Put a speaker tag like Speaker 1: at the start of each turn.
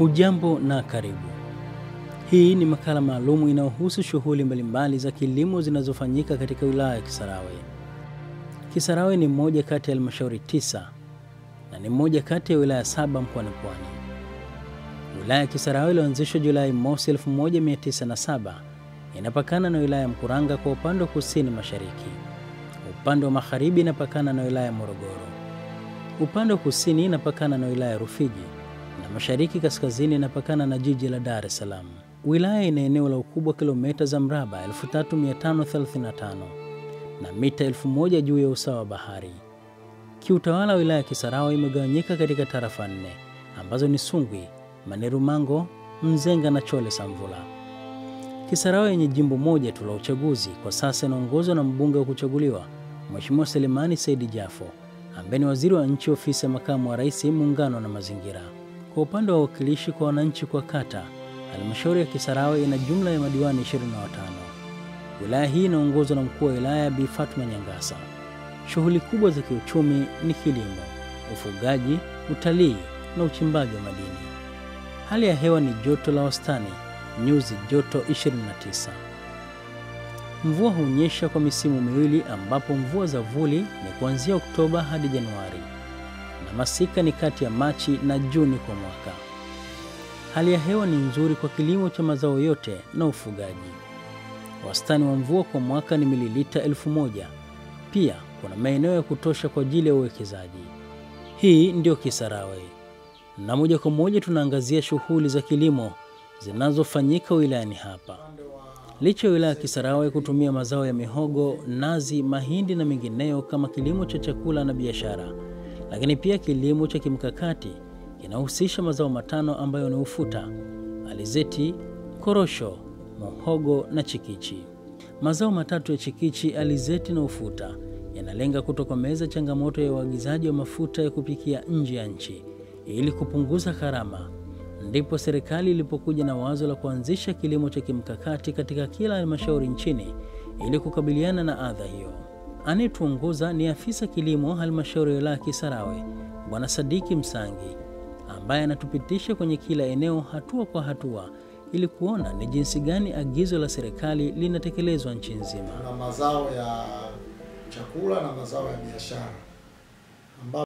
Speaker 1: Hujambo na karibu. Hii ni makala maalum inayohusu shughuli mbalimbali za kilimo zinazofanyika katika wilaya ya Kisarawe. Kisarawe ni moja kati ya halmashauri tisa na ni moja kati ya wilaya saba mkoani Pwani. Wilaya ya Kisarawe iliyoanzishwa Julai mosi 1907 inapakana na wilaya ya Mkuranga kwa upande wa kusini mashariki. Upande wa magharibi inapakana na wilaya ya Morogoro. Upande wa kusini inapakana na wilaya ya Rufiji na mashariki kaskazini inapakana na jiji la Dar es Salaam. Wilaya ina eneo la ukubwa kilomita za mraba 3535 na mita 1000 juu ya usawa wa bahari. Kiutawala, wilaya ya Kisarawe imegawanyika katika tarafa nne ambazo ni Sungwi, Manerumango, Mzenga na Chole Samvula. Kisarawe yenye jimbo moja tu la uchaguzi kwa sasa inaongozwa na mbunge wa kuchaguliwa Mheshimiwa Selemani Saidi Jafo ambaye ni waziri wa nchi ofisi ya makamu wa rais muungano na mazingira. Kwa upande wa uwakilishi kwa wananchi kwa kata, halmashauri ya Kisarawe ina jumla ya madiwani 25. Wilaya hii inaongozwa na mkuu wa wilaya Bi Fatma Nyangasa. Shughuli kubwa za kiuchumi ni kilimo, ufugaji, utalii na uchimbaji wa madini. Hali ya hewa ni joto la wastani, nyuzi joto 29. Mvua hunyesha kwa misimu miwili ambapo mvua za vuli ni kuanzia Oktoba hadi Januari na masika ni kati ya Machi na Juni kwa mwaka. Hali ya hewa ni nzuri kwa kilimo cha mazao yote na ufugaji. Wastani wa mvua kwa mwaka ni mililita elfu moja. Pia kuna maeneo ya kutosha kwa ajili ya uwekezaji. Hii ndio Kisarawe, na moja kwa moja tunaangazia shughuli za kilimo zinazofanyika wilayani hapa. Licha ya wilaya ya Kisarawe kutumia mazao ya mihogo, nazi, mahindi na mengineyo kama kilimo cha chakula na biashara, lakini pia kilimo cha kimkakati kinahusisha mazao matano ambayo ni ufuta, alizeti, korosho, muhogo na chikichi. Mazao matatu ya chikichi, alizeti na ufuta yanalenga kutokomeza changamoto ya uagizaji wa mafuta ya kupikia nje ya nchi ili kupunguza gharama. Ndipo serikali ilipokuja na wazo la kuanzisha kilimo cha kimkakati katika kila halmashauri nchini ili kukabiliana na adha hiyo. Anayetuongoza ni afisa kilimo halmashauri ya wilaya Kisarawe, Bwana Sadiki Msangi, ambaye anatupitisha kwenye kila eneo hatua kwa hatua ili kuona ni jinsi gani agizo la serikali linatekelezwa nchi nzima.
Speaker 2: Kuna mazao ya chakula na mazao ya biashara.